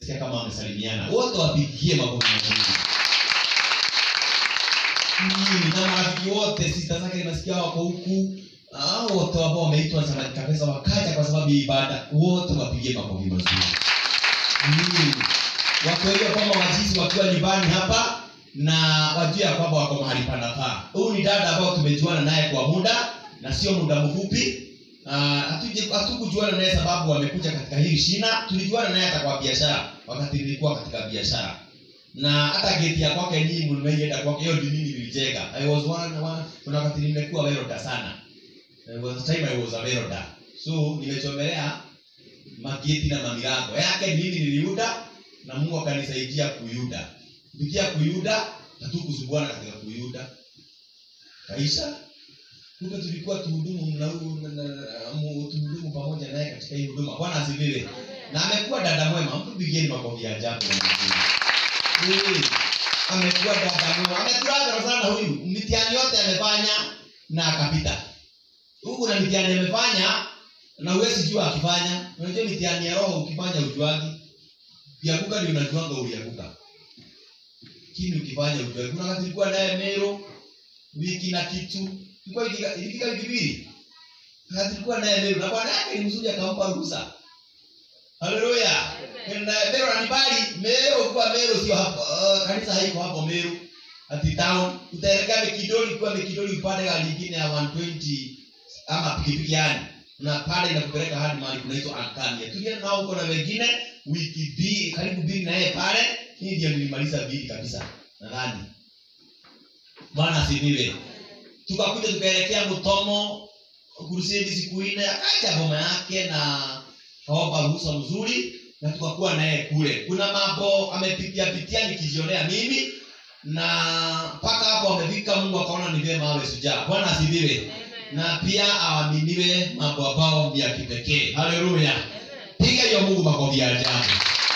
sikia kama wamesalimiana wote wapigie makofi mazuri Mm, na marafiki wote sista zake nimesikia wako huku hao wote ambao wameitwa samaki kabisa wakaja kwa sababu ya ibada wote wapigie makofi mazuri mm. wakuelewa kwamba wazizi wakiwa nyumbani hapa na wajue ya kwamba wako mahali panafaa huyu ni dada ambao tumejuana naye kwa muda na sio muda mfupi Ah, hatuje- hatukujuana naye sababu wamekuja katika hili shina tulijuana naye hata kwa biashara wakati nilikuwa katika biashara na hata geti ya kwake nyinyi mlimeienda kwake hiyo ndio mimi nilijenga i was one, one kuna wakati nimekuwa weroda sana There was a time i was a weroda so nimechomelea mageti na mamilango yake mimi niliuda na mungu akanisaidia kuyuda kupitia kuyuda hatukusumbuana katika kuyuda kaisha kumbe tulikuwa tuhudumu na huyu- na- na- na- mu- tuhudumu pamoja naye katika hii huduma bwana asifiwe na amekuwa dada mwema mtu pigeni makofi ya ajabu Eh, amekuwa dada mwema ameturaza sana huyu mitihani yote amefanya na akapita huku na mitihani amefanya na huwezi jua akifanya unajua mitihani ya roho ukifanya ujuagi ukianguka ndio unajuanga ulianguka kini ukifanya ujuagi kuna wakati tulikuwa naye mero wiki na kitu ilikuwa ikika- ilifika wiki mbili na tulikuwa naye mero na bwana yake ni mzuri akampa ruhusa haleluya na mero anibali mero kuwa mero sio hapo uh, kanisa haiko hapo mero ati town utaelekea mekidoli kuwa mekidoli upande gari lingine ya 120 ama pikipiki yani na pale inakupeleka hadi mahali kunaitwa Ankania. Tulienda nao huko na wengine wiki mbili karibu mbili na yeye pale. Hii ndio nilimaliza mbili kabisa nadhani. Bwana asifiwe. Tukakuja tukaelekea Mutomo kurusidi siku nne, akaja boma yake na kaomba ruhusa mzuri na tukakuwa naye kule. Kuna mambo amepitia pitia nikijionea mimi na mpaka hapo amefika, Mungu akaona ni vyema awe shujaa. Bwana asifiwe na pia aaminiwe mambo ambao ni ya kipekee haleluya piga hiyo mungu makofi ya ajabu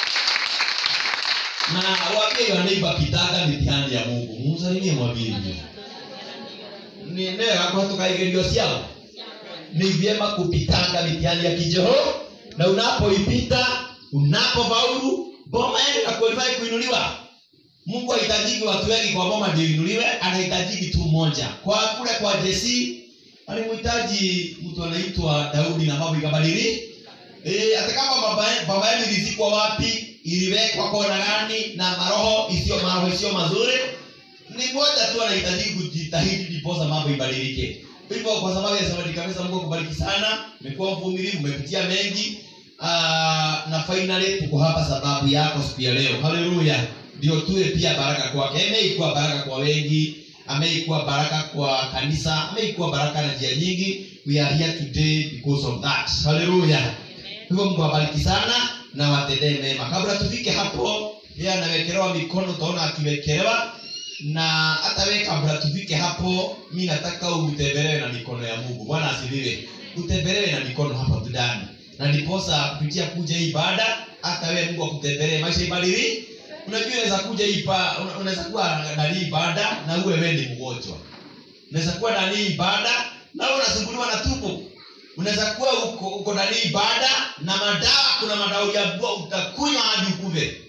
na waambie hiyo neighbor kitaga mitihani ya mungu mumsalimie mwambie hivyo ni ndio yako tukaigerio ciao ni vyema kupitanga mitihani ya kijoho na unapoipita unapofaulu boma yenu na qualify kuinuliwa mungu hahitajiki watu wengi kwa boma ndio inuliwe anahitajiki tu moja kwa kule kwa jesi alimhitaji mtu anaitwa daudi na mambo ikabadili e, hata kama baba baba yenu ilizikwa wapi iliwekwa kona gani na maroho isiyo maroho isiyo mazuri ni moja tu anahitaji kujitahidi ndiposa mambo ibadilike hivyo kwa sababu ya zawadi kabisa mungu akubariki sana umekuwa mvumilivu umepitia mengi Aa, na finally tuko hapa sababu yako siku ya leo haleluya ndio tuwe pia baraka kwake ameikuwa baraka kwa wengi ameikuwa baraka kwa kanisa ameikuwa baraka na njia nyingi we are here today because of that haleluya hivyo mungu awabariki sana na watendee mema kabla tufike hapo yeye anawekelewa mikono utaona akiwekelewa na hata wewe kabla tufike hapo mi nataka utembelewe na mikono ya mungu bwana asiliwe utembelewe na mikono hapa ndani na ndiposa kupitia kuja hii ibada hata wewe mungu akutembelee maisha ibadili unajua unaweza kuja hii iba- una- unaweza kuwa ndani hii ibada na uwe wewe ni mgonjwa unaweza kuwa ndani hii ibada na wewe unasumbuliwa na tumbo unaweza kuwa uko, uko ndani hii ibada na madawa kuna madawa uliambiwa utakunywa hadi ukuve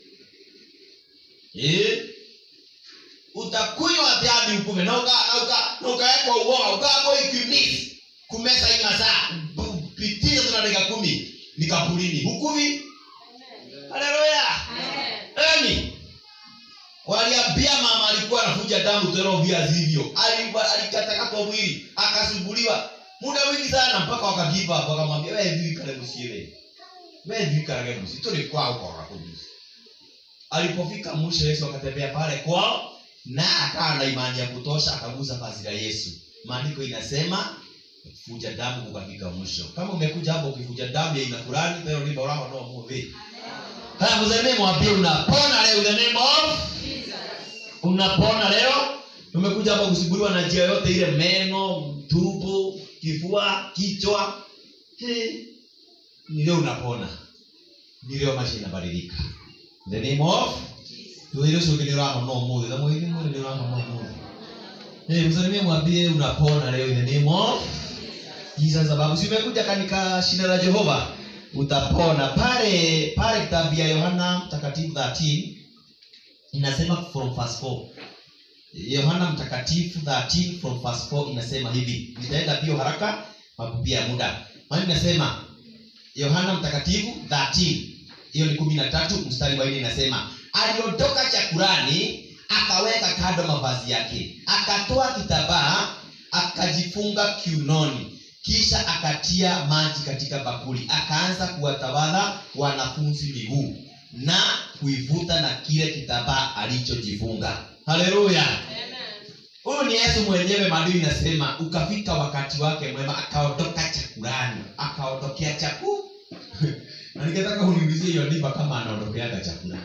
eh? utakunywa hadi hadi ukuve na uka na uka na ukawekwa uoga ukapo ikimiss kumesa hii masaa bu- pitia tuna dakika kumi nikapulini hukuvi haleluya Emi waliambia mama alikuwa anavuja damu tena viazi hivyo Aliva- alikatakatwa mwili akasumbuliwa muda mwingi sana mpaka wakagiva hapo wakamwambia wewe hivi kale msiele wewe hivi kale msi tuli kwao kwa kabisa alipofika mwisho Yesu akatembea pale kwao na akawa na imani ya kutosha akagusa vazi la Yesu maandiko inasema kuvuja damu kukafika mwisho kama umekuja hapo ukivuja damu ya aina fulani pero ni bora no muvi haya mzee mwambie unapona leo in the name of unapona leo umekuja hapa kusibuliwa na njia yote ile meno tumbo kifua kichwa He, ni leo unapona ni leo maisha inabadilika In the name of tuile sio kile rama no muthi na muthi muthi ni rama no muthi eh msalimie mwambie unapona leo in the name of Jesus sababu si umekuja katika shina la Jehova utapona pale pale kitabu ya yohana mtakatifu 13 inasema from verse 4 yohana mtakatifu 13 from verse 4 inasema hivi nitaenda bio haraka mapupia ya muda maana inasema yohana mtakatifu 13 hiyo ni kumi na tatu mstari wa nne inasema aliondoka chakurani akaweka kando mavazi yake akatoa kitambaa akajifunga kiunoni kisha akatia maji katika bakuli akaanza kuwatawadha wanafunzi miguu na kuivuta na kile kitambaa alichojifunga haleluya huyu ni yesu mwenyewe maadui inasema ukafika wakati wake mwema akaondoka chakurani akaondokea chaku na ningetaka uniulizie hiyo ndiba kama anaondokeaga chakula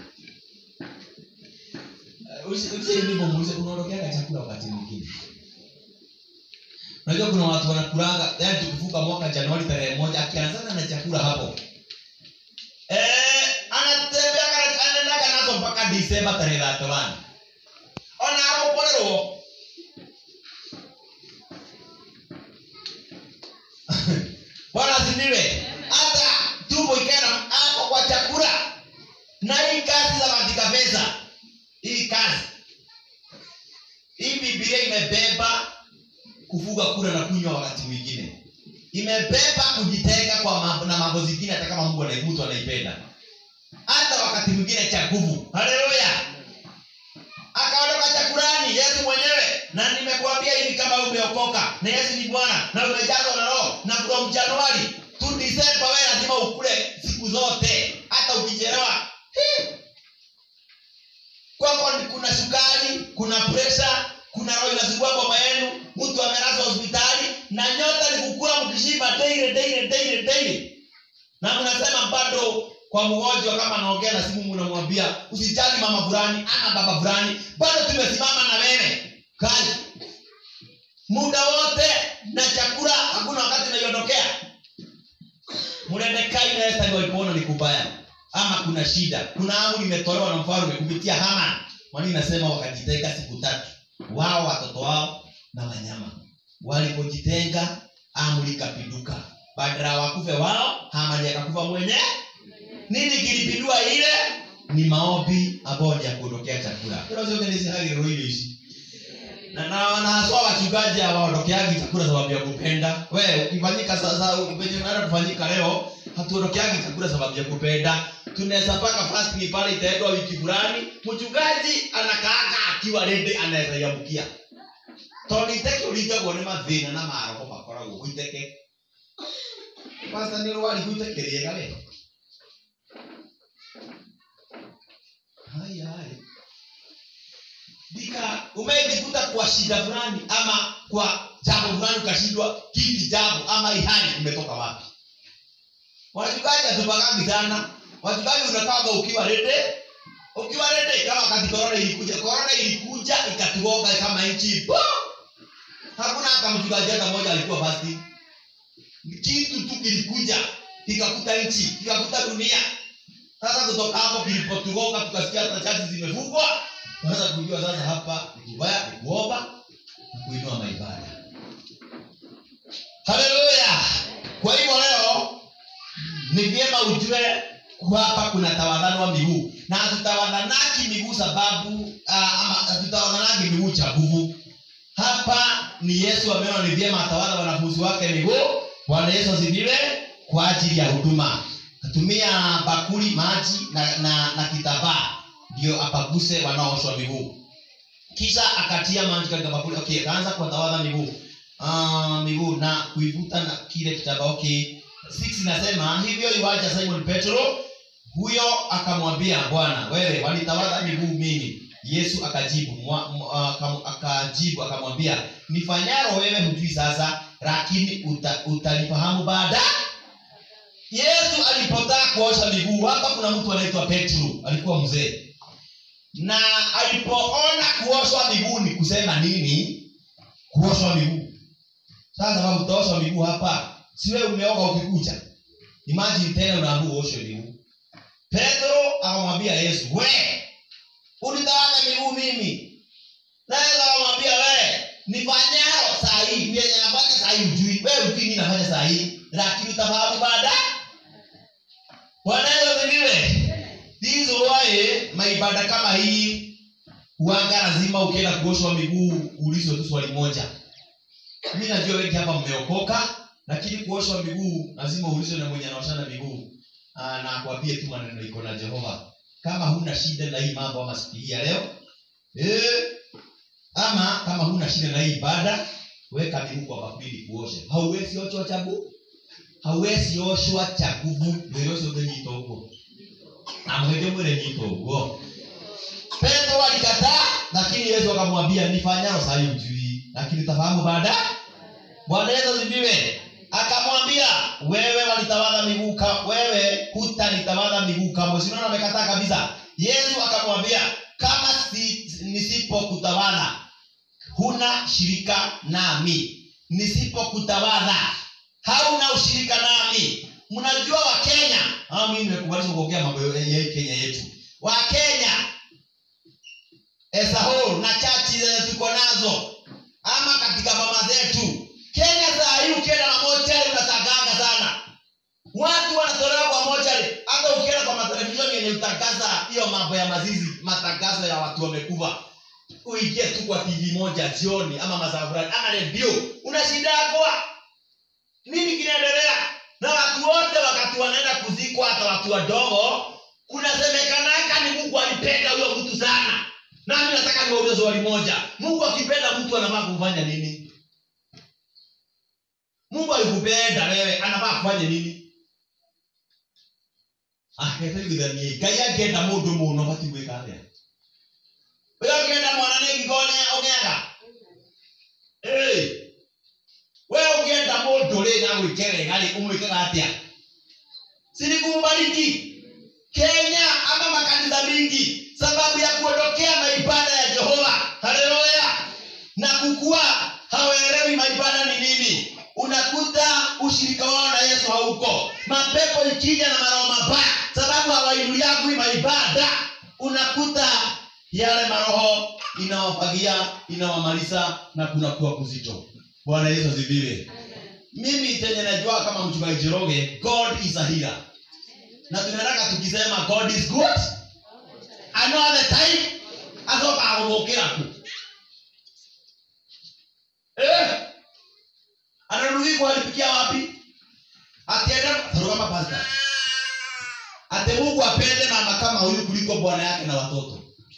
usimuulize unaondokeaga chakula wakati mwingine unajua kuna watu wanakulaga yani tukivuka mwaka januari tarehe moja akianzana na chakula hapo eh, anatembeaga anaendaga nazo mpaka disemba tarehe thirty-one ona arokorerwo bwana ziniwe hata tumbo ikaenda hapo kwa chakula na hii kazi za katika pesa hii kazi hii bibilia imebeba kufuga kula na kunywa wakati mwingine imebeba kujitenga kwa mambo na mambo zingine hata kama mungu anai- mtu anaipenda hata wakati mwingine cha nguvu haleluya akaondoka chakurani yesu mwenyewe na nimekuambia hivi kama umeokoka na yesu ni bwana na umejazwa na roho na from januari tu disemba wewe lazima ukule siku zote hata ukichelewa Hii. kwako ni- kuna sukari kuna presha kuna roho inasumbua boma yenu mtu amelazwa hospitali na nyota ni kukula mkishiba daily daily daily daily na mnasema bado kwa mgonjwa kama anaongea na simu mnamwambia usijali mama fulani ama baba fulani bado tumesimama na wewe kazi muda wote na chakula hakuna wakati unaiondokea mrendekai na Esta walipoona ni kubaya ama kuna shida kuna amri imetolewa na mfalme kupitia Haman mwani inasema wakajitenga siku tatu wao watoto wao na wanyama walipojitenga amri ikapinduka badala wakufe wao Hamani akakufa mwenye nini kilipindua ile ni maombi ambayo ni ya kuondokea chakula kuna zote hizi hali roho ile ishi na na na haswa wachungaji hawaondokeagi chakula sababu ya kupenda we ukifanyika sasa penye unaenda kufanyika leo hatuondokeagi chakula sababu ya kupenda tunaweza paka fasting pale itaendwa wiki fulani mchungaji anakaaga akiwa rende anaweza yamkia tondå iteke å ringagwo nä mathä na marogo makoragwo gå iteke pasta nä rwari gå iteke rĩega we hai hai dika umejikuta kwa shida fulani ama kwa jambo fulani ukashindwa kiti jambo ama ihani imetoka wapi wachungaji hatupagagi sana wachungaji unakaga ukiwa rede ukiwa rede kama wakati korona ilikuja korona ilikuja ikatugonga kama nchi po hakuna hata mchungaji hata mmoja alikuwa basi kitu tu kilikuja kikakuta nchi kikakuta dunia sasa kutoka hapo kilipotugonga tukasikia hata chachi zimefungwa unaweza kujua sasa hapa ni kubaya ni kuomba na kuinua maibada haleluya kwa hivyo leo ni vyema ujue hapa kuna tawadhanwa miguu na hatutawadhanaki miguu sababu uh, ama hatutawadhanaki miguu cha nguvu hapa ni yesu ameona ni vyema atawadha wanafunzi wake miguu bwana yesu asifiwe kwa ajili ya huduma atumia bakuli maji na, na, na kitambaa ndio apaguse wanaooshwa miguu kisha akatia maji katika bakuli okay akaanza kuwatawadha miguu uh, miguu na kuivuta na kile kitambaa okay six inasema hivyo iwaja simon petro huyo akamwambia bwana wewe walitawadha miguu mimi yesu akajibu mwa, mwa, akam- akajibu akamwambia nifanyaro wewe hujui sasa lakini uta, utalifahamu baada yesu alipotaka kuosha miguu hapa kuna mtu anaitwa petro alikuwa mzee na alipoona kuoshwa miguu ni kusema nini kuoshwa miguu sasa sababu utaoshwa miguu hapa siwe umeoga ukikucha imagine tena unaambua uoshe miguu petro akamwambia yesu we ulitawaza miguu mimi naweza akamwambia we nifanyao saa hii vyenye nafanya saa hii ujui we ujui mi nafanya saa hii lakini utafahamu baada bwana yesu asifiwe This is why maibada kama hii huanga lazima ukienda kuoshwa miguu uulizwe tu swali moja mi najua wengi hapa mmeokoka lakini kuoshwa miguu lazima uulizwe na mwenye anaoshana miguu Ah, na akwambie tu maneno iko na jehova kama huna shida na hii mambo ama siku hii ya leo eh, ama kama huna shida na hii ibada weka miguu kwa bakuli kuoshe hauwezi oshwa chabu hauwezi oshwa cha nguvu nĩrĩcio ũngĩnyita ũguo na mwĩngĩ mwĩrĩ nyita ũguo petro alikataa lakini yesu akamwambia nifanyalo sahi ujui lakini tafahamu baada bwana yesu asifiwe akamwambia wewe walitawadha miguu ka- wewe hutanitawadha miguu kamwe sinaona amekataa kabisa yesu akamwambia kama si, nisipokutawadha huna shirika nami nisipokutawadha hauna ushirika nami mnajua wakenya ama mimi nimekubalisha kuongea mambo ya ya hii kenya yetu wakenya as a whole na chachi zenye tuko nazo ama katika mama zetu kenya saa hii ukienda na mochari unasagaga sana watu wanatolewa kwa mochari hata ukienda kwa matelevisheni yenye utangaza hiyo mambo ya mazizi matangazo ya watu wamekufa uingie tu kwa tv moja jioni ama masaa fulani ama redio unashindagwa nini kinaendelea na watu wote wakati wanaenda kuzikwa hata watu wadogo kunasemekanaka ni mungu alipenda huyo mtu sana nami nataka niwaulize swali moja mungu akipenda mtu anafaa kufanya nini mungu alikupenda wewe anafaa kufanya nini aketaigithanie ngai angenda mundu muno bati gwika atia we ũngĩenda mwana nĩ ngigone ũgĩaga Ĩĩ. we ũngĩenda mũndũ rĩ na gwĩke wega rĩ ũmwĩkaga atĩa silikumbariki kenya ama makanisa mingi sababu ya kuondokea maibada ya jehova haleluya na kukuwa hawaelewi maibada ni nini unakuta ushirika wao na yesu hauko mapepo ikija na maroho mabaya sababu hawainuliagwi maibada unakuta yale maroho inawafagia inawamaliza na kunakuwa kuzito bwana yesu asifiwe mimi chenye najua kama mchungaji Njoroge, god is a healer na tunaendaka tukisema god is good and all the time acoka agũthũkĩra ku eh anarugi kuharibikia wapi atienda tarugama pasta ati mungu apende mama kama huyu kuliko bwana yake na watoto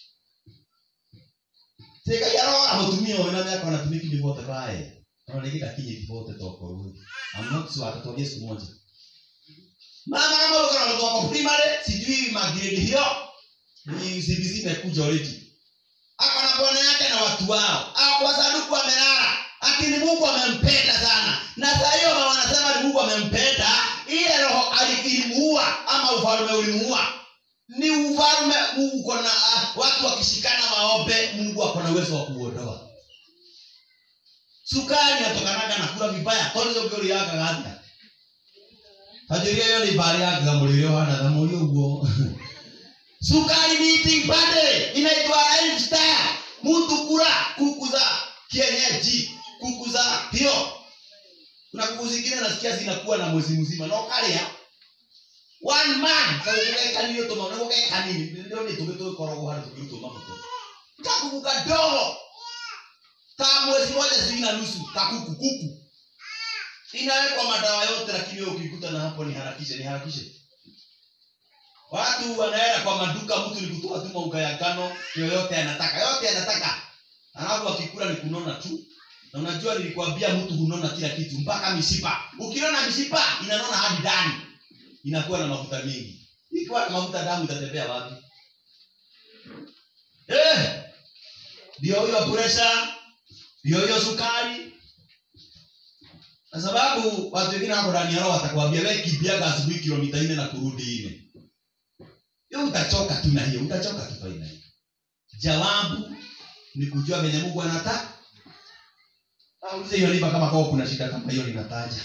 tigai arora mutumia ũyũ na mĩaka anatumiki divote bae analegeka kinye divote toko huyu I'm not sure atatuambia siku moja mama kama uko na watoto wako primary sijui magrade hiyo ni CBC imekuja already ako na bwana yake na watu wao ako kwa sanduku amelala lakini mungu amempenda sana na saa hiyo mama wanasema ni mungu amempenda ile roho alimuua ama ufalme ulimuua ni ufalme uko na uh, watu wakishikana maombe mungu ako na uwezo wa kuondoa sukari atokanaga na kula vibaya tonizogoriagaga atia tajuria yo ni mbari yagaga mũrĩre ũhana ta mũri ũguo sukari ni eating bade inaitwa lifestyle mtu kula kuku za kienyeji kuku za hiyo kuna kuku zingine nasikia zinakuwa na mwezi mzima na ukaria one man kaugekanirio tuma nigugekanini ndio ni tuge tugikoragwo harĩ tũkĩrutwo mabuto kakuku kadogo ka mwezi moja sijui na nusu kakuku kuku inawekwa madawa yote lakini wewe ukikuta na hapo ni harakishe ni harakishe watu wanaenda kwa maduka mtu ni kutoa tu mauga ya ngano yoyote anataka yote anataka alafu akikula ni kunona tu na unajua nilikwambia mtu hunona kila kitu mpaka mishipa ukinona mishipa inanona hadi ndani inakuwa na mafuta mingi ikiwa na mafuta damu itatembea wapi eh ndio hiyo presha ndio hiyo sukari kwa sababu watu wengine wako ndani ya roho watakwambia we kimbiaga asubuhi kilomita nne na kurudi nne hiyo utachoka tu na hiyo utachoka tu fainali jawabu ni kujua venye mungu anataka aulize hiyo niba kama kwao kuna shida kama hiyo ninataja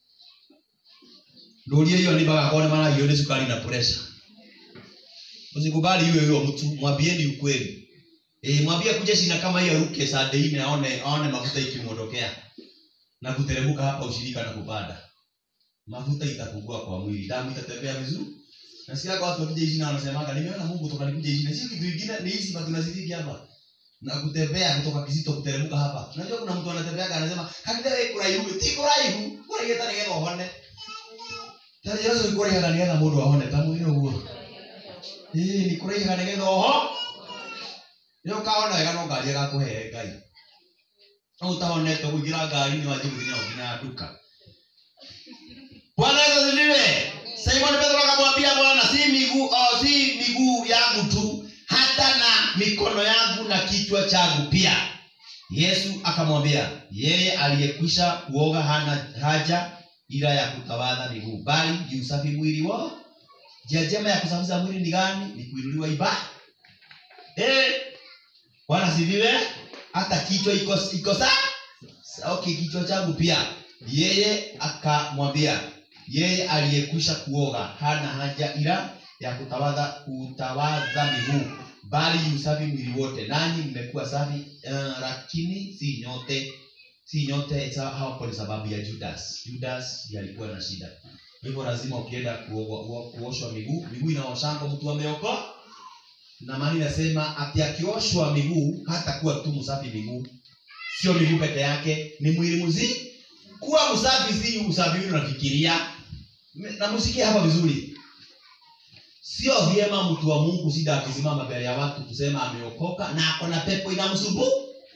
ndurie hiyo niba kakone mara hiyo ni sukari na presha usikubali hiyo hiyo mtu mwambieni ukweli e, mwambie kuja shina kama hiyo ruke saa nne aone aone mafuta ikimwondokea na kuteremuka hapa ushirika na kupanda mafuta itapungua kwa mwili damu itatembea vizuri nasikia kwa watu wakija hizi na wanasemaga nimeona Mungu toka nikuje hizi na sio kitu kingine ni hizi bado tunazidiki hapa na kutembea kutoka Kizito kuteremka hapa unajua kuna mtu anatembeaga anasema hakika wewe kuna ihu ti kuna ihu kuna yeta ni getho hone tani yesu ni kuna yeta ni getha mundu ahone tamu ino guo eh ni kuna yeta ni getha oho yo kaona wega no ngari gakuhe ngai no utahonete kuingira ngari ni wajibu ni nginya duka Bwana Yesu asifiwe. Simon Petro akamwambia Bwana, si miguu oh, si miguu yangu tu, hata na mikono yangu na kichwa changu pia. Yesu akamwambia, yeye aliyekwisha kuoga hana haja ila ya kutawadha miguu, bali jiusafi mwili wao. Njia njema ya kusafisha mwili ni gani? Ni kuinuliwa ibada. Eh, Bwana asifiwe. Hata kichwa iko iko sawa. Okay, kichwa changu pia. Yeye akamwambia, yeye aliyekwisha kuoga hana haja ila ya kutawadha kutawadha miguu bali usafi mwili wote nanyi mmekuwa safi uh, lakini si nyote si nyote sa- hapo ni sababu ya judas judas ndiye alikuwa na shida hivyo lazima ukienda kuogwa- uo- kuoshwa miguu miguu inaoshangwa mtu ameokoa na maana inasema ati akioshwa miguu hata kuwa tu msafi miguu sio miguu peke yake ni mwili mzima kuwa msafi si usafi ule unafikiria na musikie hapa vizuri sio vyema mtu wa mungu sida akisimama mbele ya watu kusema ameokoka na ako na pepo inamsumbua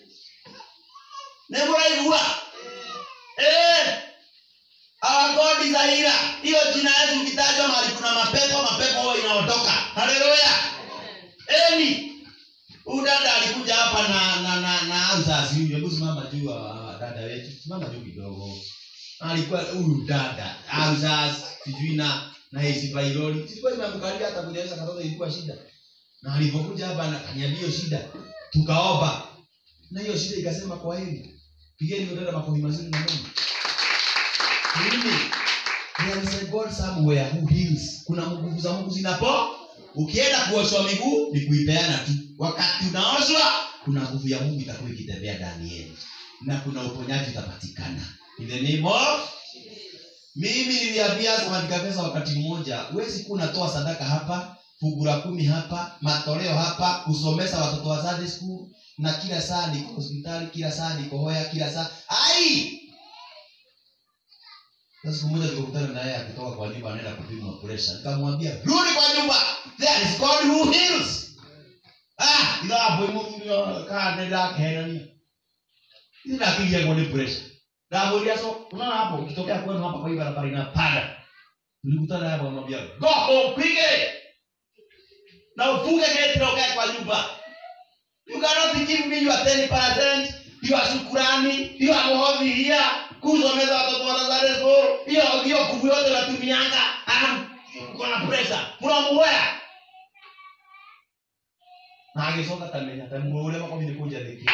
nemuraigua eh our god is a healer hiyo jina yesu ukitajwa mahali kuna mapepo mapepo huwa inaondoka haleluya eni huyu dada alikuja hapa na na na na mzazi huyu hebu simama juu wa- wa dada wetu simama juu kidogo alikuwa huyu dada mzazi sijui na na hizi vairoli sikuwa imemkalia hata kunyesha katoto ilikuwa shida na alipokuja hapa na kaniambia hiyo shida tukaomba na hiyo shida ikasema kwa hili pigeni hiyo dada makofi mazuri na Mungu mimi there is a God somewhere who heals kuna nguvu za Mungu zinapo ukienda kuoshwa miguu ni kuipeana tu wakati unaoshwa kuna nguvu ya Mungu itakuwa ikitembea ndani yenu na kuna uponyaji utapatikana in the name of mimi niliambia katika pesa wakati mmoja huwezi kuwa unatoa sadaka hapa fungu la kumi hapa matoleo hapa kusomesha watoto wa Sunday school na kila saa niko hospitali kila saa niko hoya kila saa ai na siku moja tukakutana na yeye akitoka kwa nyumba anaenda kupimwa pressure nikamwambia rudi kwa nyumba there is God who heals ah ila hapo imu kana nenda kena ni ila akija kwa pressure Ndamuulia so unaona hapo ukitokea kwenu hapa kwa hii barabara inapanda. Nilikutana naye akamwambia go home pige. Na ufunge gate na ukae kwa nyumba. You cannot give me your 10%, your shukrani, your muhovi here, kusomeza watoto wa Nazareth school, hiyo hiyo kuvu yote natumianga, ana kuna pressure. Mnamuoya. Na agisonga tamenya, tamuole wako mimi kuja dhiki.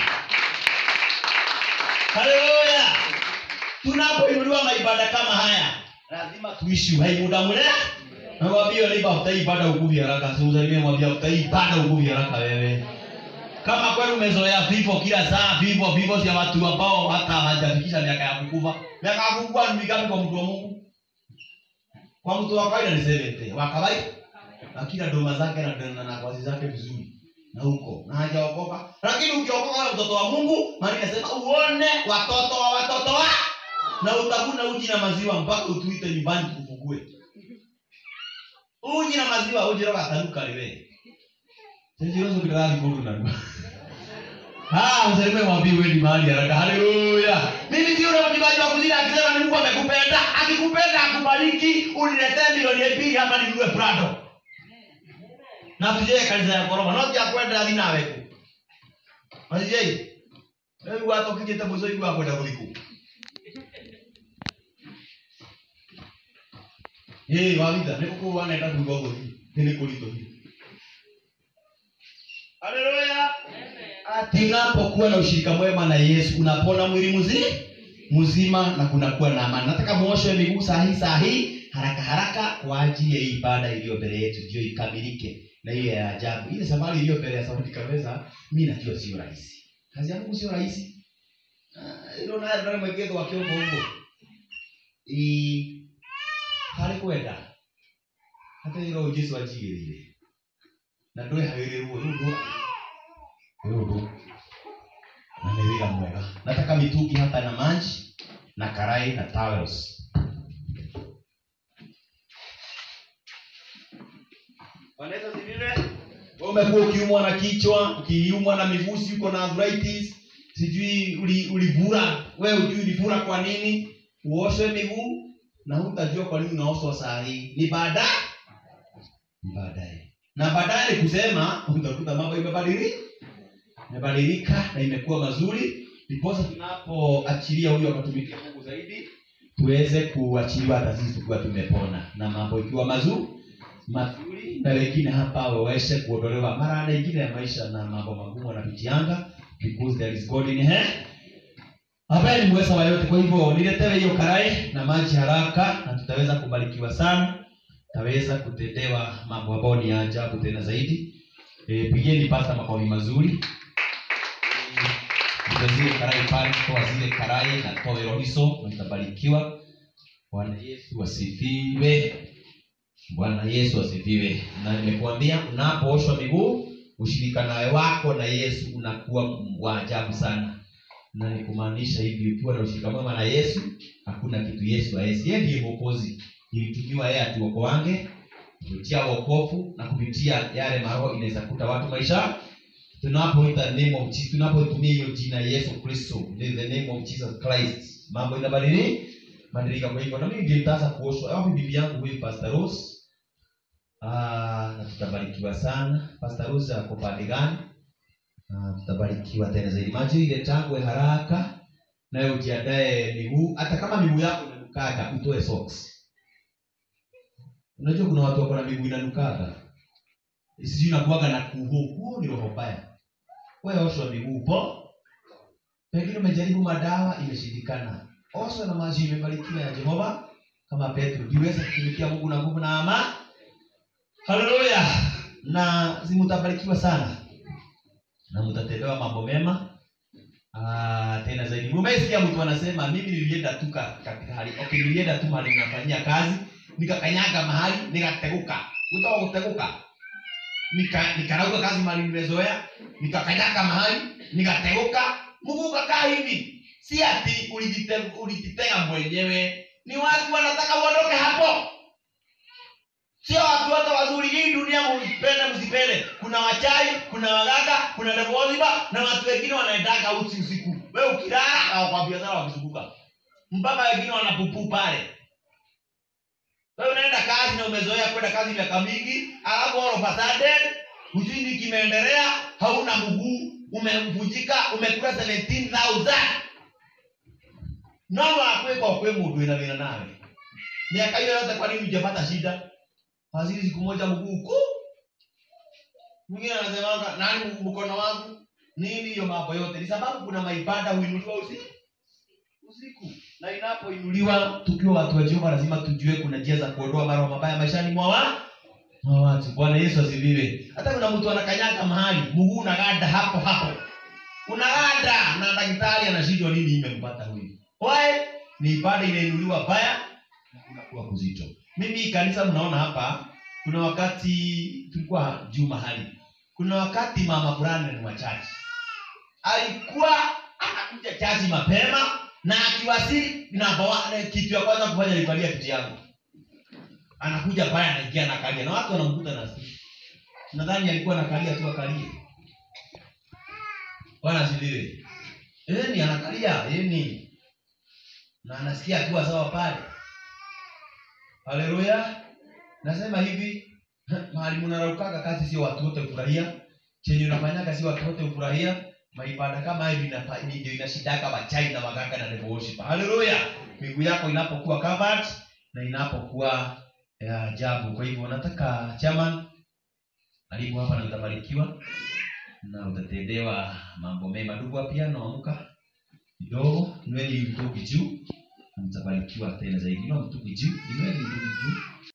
Haleluya tunapoinuliwa maibada kama haya lazima tuishi uhai muda mrefu nawambia liba utaibada ukuvi haraka siusalimie mwambia utaibada ukuvi haraka wewe kama kweli umezoea vifo kila saa vifo vifo vya watu ambao hata hawajafikisha miaka ya kukufa miaka ya kukufa ni mingapi kwa mtu wa mungu kwa mtu wa kawaida ni 70 wa kawaida na kila doma zake na na nafasi zake vizuri na huko na hajaokoka lakini ukiokoka wewe mtoto wa mungu maana inasema uone watoto wa watoto wa na utakuna uji na maziwa mpaka utuite nyumbani tukufugue uji na maziwa uji roga tanuka liwe sisi kidarathi kundu na Ah, msalimie mwambie wewe ni mahali haraka. Haleluya. Mimi ndio yule mjibaji wa kuzina akisema ni Mungu amekupenda, akikupenda akubariki, uniletee milioni mbili hapa ninunue Prado. Na tuje kanisa ya Koroma, no tia kwenda thina weku. Majei. Wewe watu ukijeta mzo hiyo kwenda kuliku. Eh, wawida, niko kwa wanaenda kugogo hii. Ni kulito hii. Haleluya. Ati unapokuwa na ushirika mwema na Yesu unapona mwili mzima mzima na kunakuwa na amani. Nataka muoshwe miguu saa hii saa hii haraka haraka kwa ajili ya hii ibada iliyo mbele yetu ndio ikamilike na hiyo ya ajabu. Ile safari iliyo mbele ya Saudi kabisa mimi najua sio rahisi. Kazi ya Mungu sio rahisi. Ah, Ilo naye ndio mwegezo wa kiungo huko. I hali kwenda. hata iro jesu ajigĩrĩire na ndwĩhagĩrĩrwo rĩu ndũ rĩu ndũ na nĩ wĩra mwega nataka mitungi hapa na maji na karai na towels Wanaweza zivile? Wewe umekuwa ukiumwa na kichwa ukiumwa na mivusi uko na arthritis sijui uli- ulivura wewe ujui ulivura kwa nini uoshe miguu na hutajua kwa nini unaoshwa saa hii ni baadaye Ni baadaye na baadaye ni kusema utakuta mambo imebadilika imebadilika na imekuwa mazuri ndiposa tunapoachilia huyo akatumikia mungu zaidi tuweze kuachiliwa hata sisi tukiwa tumepona na mambo ikiwa mazuri mazuri na wengine hapa waweze kuondolewa mara ingine ya maisha na mambo magumu wanapitianga because there is God in here ambaye ni mweza wa yote kwa hivyo niletewe hiyo karai na maji haraka na tutaweza kubarikiwa sana tutaweza kutendewa mambo ambayo ni ya ajabu tena zaidi e, pigeni pasta makofi mazuri Ndio zile karai pale toa zile karai na toa hizo na tutabarikiwa bwana yesu asifiwe bwana yesu asifiwe na nimekuambia unapooshwa miguu ushirika nawe wako na yesu unakuwa wa ajabu sana na ni kumaanisha hivi ukiwa na ushirika mwema na yesu hakuna kitu yesu aesi yeye ndiye mwokozi ilitumiwa yeye atuokoange kupitia wokovu na kupitia yale maroho inaweza kuta watu maisha tunapoita name of Jesus, tunapotumia hiyo jina Yesu Kristo the the name of Jesus Christ mambo inabadilika badilika kwa hivyo na mimi ndio nitaanza kuoshwa au bibi yangu huyu Pastor Rose ah na tutabarikiwa sana Pastor Rose ako pande gani ah tutabarikiwa tena zaidi maji ile tangwe haraka nawe ujiandae miguu hata kama miguu yako inanukaga utoe socks unajua kuna watu wako na miguu inanukaga sijui nakuaga na kuho kuho ni roho mbaya wewe oshwa miguu po pengine umejaribu madawa imeshindikana oshwa na maji imebarikiwa ya jehova kama petro jiweze kutumikia mungu na nguvu na ama haleluya na zimutabarikiwa sana na mtatendewa mambo mema Ah, tena zaidi umesikia mtu anasema mimi nilienda tu ka- katika hali okay nilienda tu mahali nafanyia kazi nikakanyaga mahali nikateguka utawa kuteguka nika nikarauka kazi mahali nimezoea nikakanyaga mahali nikateguka mungu ukakaa hivi si ati ulijite- ulijitenga mwenyewe ni watu wanataka uondoke hapo sio watu wote wazuri hii dunia msipende msipende kuna wachai kuna waganga kuna devoziba na watu wengine wanaendaga usi usiku we ukilala au kwa biashara wakizunguka mpaka wengine wanapupu pale wewe unaenda kazi na umezoea kwenda kazi miaka mingi alafu all of a sudden hujui nini kimeendelea hauna mguu umevunjika umekula 17000 nono akwekwa kwe mundu wina wina nawe miaka hiyo yote kwa nini hujapata shida fazili siku moja mguu ku mwingine anasemanga nani mkono wangu nini hiyo mambo yote ni sababu kuna maibada huinuliwa usiku usiku na inapoinuliwa tukiwa watu wa jehova lazima tujue kuna njia za kuondoa maroho mabaya maishani mwa wa mwa watu bwana yesu asifiwe hata kuna mtu anakanyaga mahali mguu unaganda hapo hapo unaganda na daktari anashindwa nini imempata huyu wae ni ibada inainuliwa baya na kunakuwa kuzito mimi hii kanisa mnaona hapa kuna wakati tulikuwa juu mahali kuna wakati mama fulani ni wachache alikuwa anakuja chaji mapema na akiwasili namba wa- kitu ya kwanza kufanya alivalia kiti yangu anakuja pale anaingia anakalia na watu wanamkuta na sisi nadhani alikuwa anakalia tu akalie bwana asifiwe eh ni anakalia eh ni na anasikia akiwa sawa pale haleluya nasema hivi mahali mnaraukaga kazi sio watu wote kufurahia chenye unafanyaga sio watu wote kufurahia maibada kama hivi inapa- ni- ndio inashidaka wachai na waganga na devil worship haleluya miguu yako inapokuwa covered na inapokuwa ya ajabu kwa hivyo nataka chairman karibu hapa na utabarikiwa na utatendewa mambo mema ndugu wa piano amka kidogo nywele mtuki juu na mtabarikiwa tena zaidi no mtuki juu nywele mtuki juu